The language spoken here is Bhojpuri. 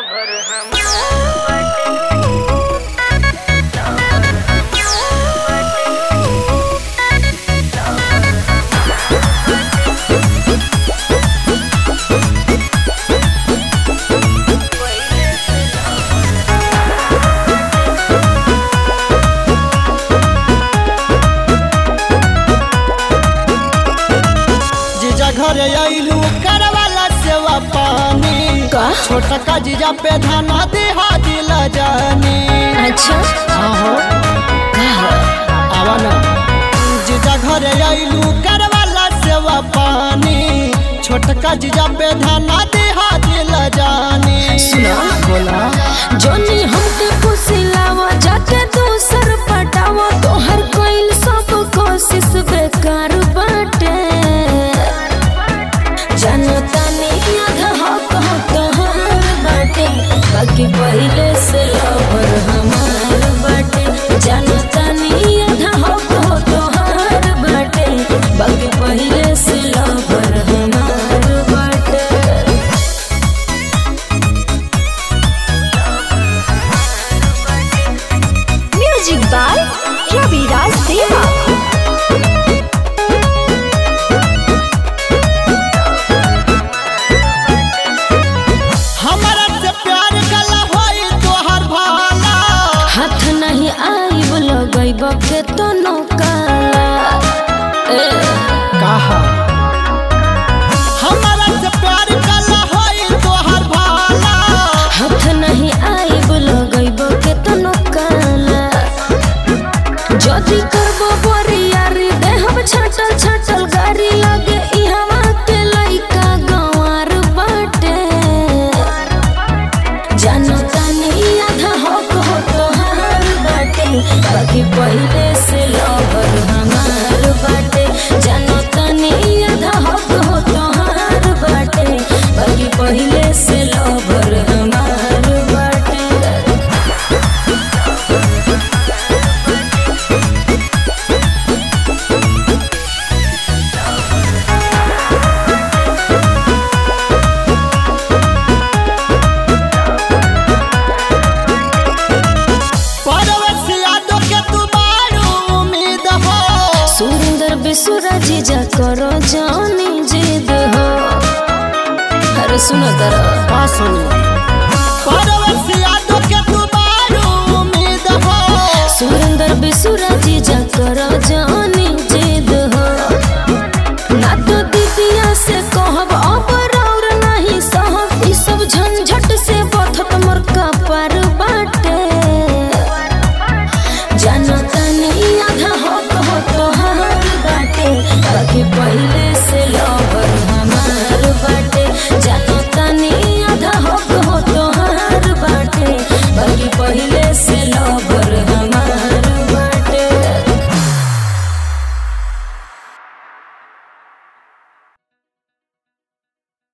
लवर हम जीजा घरे आइलू करवाला सेवा पानी का? छोटा का जीजा पे धाना देहा दिला जानी अच्छा आहो आवा ना जीजा घरे आइलू करवाला सेवा पानी छोटका जीजा पे धाना देहा दिला जानी सुना। बोला जोनी हमके फुसिलावा जाके दूसर पटावा तोहर कोइल सब कोशिश बेकार बाटे जनता ने आधा हक हो तोहर बाटे बाकी पहिले से लवर हमार बाटे जनता ने आधा हक हो तोहर बाटे बाकी पहिले से लवर हमार बाटे म्यूजिक बाय रवि राज देवा हमारा से प्यार कला होई तोहर भाला हाथ नहीं आइब लगैब के तो नौकाला ए, कहा हमारा से प्यार कला होई तोहर भाला हाथ नहीं आइब लगैब के तो नौकाला जदी करबो बोरियारी देहब छटल छटल गाड़ी लगे इहवा के लइका गंवार बाटे जनता नहीं आधा हक हो तोहार बाटे बाकी पहिले से लवर हमार बाटे जनता नहीं आधा हक हो तोहार बाटे बाकी पहिले से लवर हमार बाटे परवश यादव के तू बारू उम्मीद हो सुंदर बेसुरा जीजा करो जानी जिद हो अरे सुनो तरा का सुनी परवश यादव के तू बारू उम्मीद हो सुरेंद्र बेसुरा जीजा करो जानी